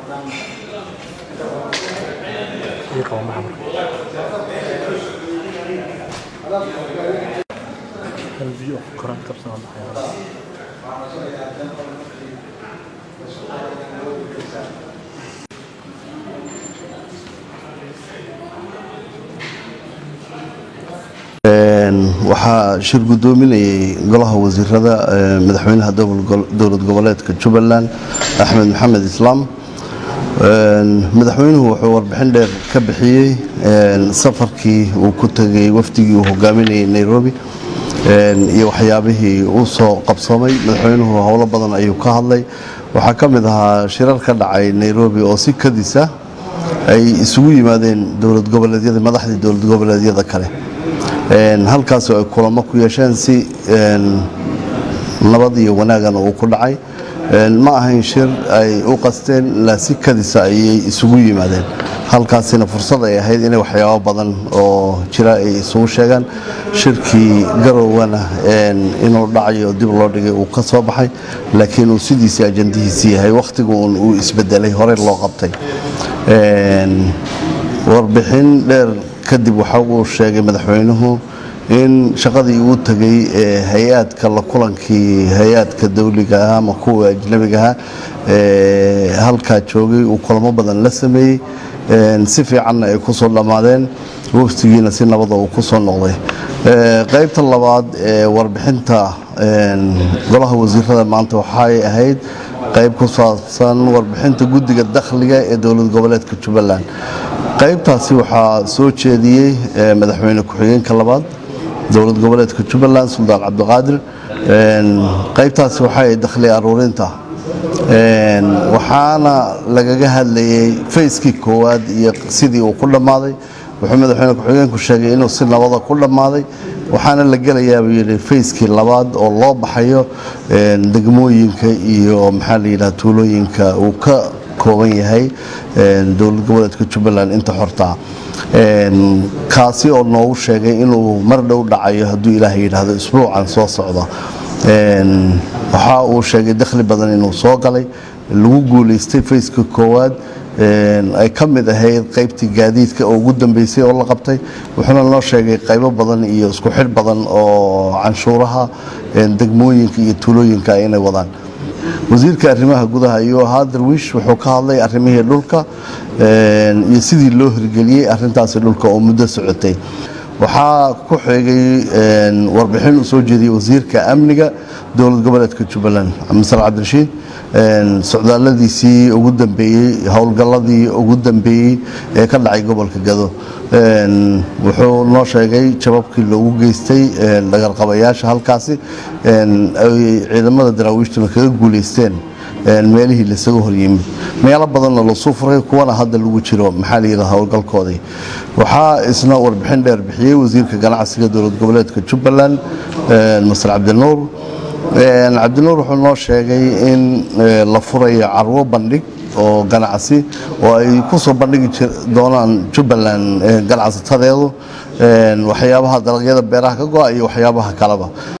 ii qabo maxamar hal biyo koran kabsan oo baxaya waxaa shir gudoominayay golaha wasiirada madaxweynaha dowlad goboleedka jubbaland axmed maxamed islaam madaxweynuhu wuxuu warbixin dheer ka bixiyey safarkii uu ku tegay wafdigii uu hogaaminayay nairobi iyo waxyaabihii uu soo qabsoomay madaxweynuhu howlo badan ayuu ka hadlay waxaa ka mid ahaa shirar ka dhacay nairobi oo si kadisa ay isugu yimaadeen dowlad goboleedyada madaxdii dowlad goboleedyada kale halkaas ay kulamo ku yeesheen si nabad iyo wanaagana uu ku dhacay ma ahayn shir ay u qasteen ilaa si kadisa ayay isugu yimaadeen halkaasina fursad ay ahayd inay waxyaabo badan oo jira ay isugu sheegaan shirkii garowgana inuu dhacayo dib loo dhigay uu ka soo baxay laakiin uu sidiisii ajandihiisii yahay wakhtigun uu isbedelay hore loo qabtay warbixin dheer kadib waxa uu sheegay madaxweynuhu in shaqadii uu tegay ee hay-aadka la kulankii hay-aadka dawliga ah ama kuwa ajnabiga ah ee halkaa joogay uu kulamo badan la sameeyey si fiicanna ay ku soo dhammaadeen waftigiina si nabada uu ku soo noqday qaybta labaad ee warbixinta golaha wasiirada maanta waxay ahayd qayb ku saabsan warbixinta guddiga dakhliga ee dowlad goboleedka jubbaland qaybtaasi waxaa soo jeediyey madaxweyne ku-xigeenka labaad dowlad goboleedka jubbaland suldaan cabdiqaadir qaybtaasi waxay dakhli aruurinta waxaana lagaga hadlayey fayskii koowaad iyo sidii uu ku dhammaaday wuxuu madaxweyne ku-xigeenku sheegay inuu si nabada ku dhammaaday waxaana la gelayaabuu yidhi fayskii labaad oo loo baxayo degmooyinka iyo maxaa la yidhaha tuulooyinka uu ka kooban yahay dowlad goboleedka jubbaland inta xortaa kaasi oo noogu sheegay inuu mar dhow dhacayo hadduu ilaahay yidhaahdo isbuucan soo socda waxa uu sheegay dakhli badan inuu soo galay lagu guulaystay fayska koowaad ay ka mid ahayd qaybtii gaadiidka oo ugu dambeysay oo la qabtay wuxuuna noo sheegay qaybo badan iyo isku xidh badan oo canshuuraha degmooyinka iyo tuulooyinka inay wadaan wasiirka arrimaha gudaha ayuu ahaa darwiish wuxuu ka hadlay arrimihii dhulka iyo sidii loo hirgeliyey arintaasi dhulka oo muddo socotay waxaa ku xigay warbixin uu soo jeediyey wasiirka amniga dowlad goboleedka jubbaland masar cabdirashiid socdaalladiisii ugu dambeeyey howlgalladii ugu dambeeyey ee ka dhacay gobolka gado wuxuu noo sheegay jababkii loogu geystay dhagarqabayaasha halkaasi ay ciidamada daraawiishtuna kaga guulaysteen meelihii lasaga horyimid meelo badanna lasuu furay kuwana hadda lagu jiro maxaa la yidhaha howlgalkoodii waxaa isna warbixin dheer bixiyey wasiirka ganacsiga dowlad goboleedka jubbaland masar cabdinuur cabdinuur wuxuu noo sheegay in la furayo carwo bandhig oo ganacsi oo ay ku soo bandhigi doonaan jubbaland ganacsatadeedu waxyaabaha dalagyada beeraha ka go-a iyo waxyaabaha kaleba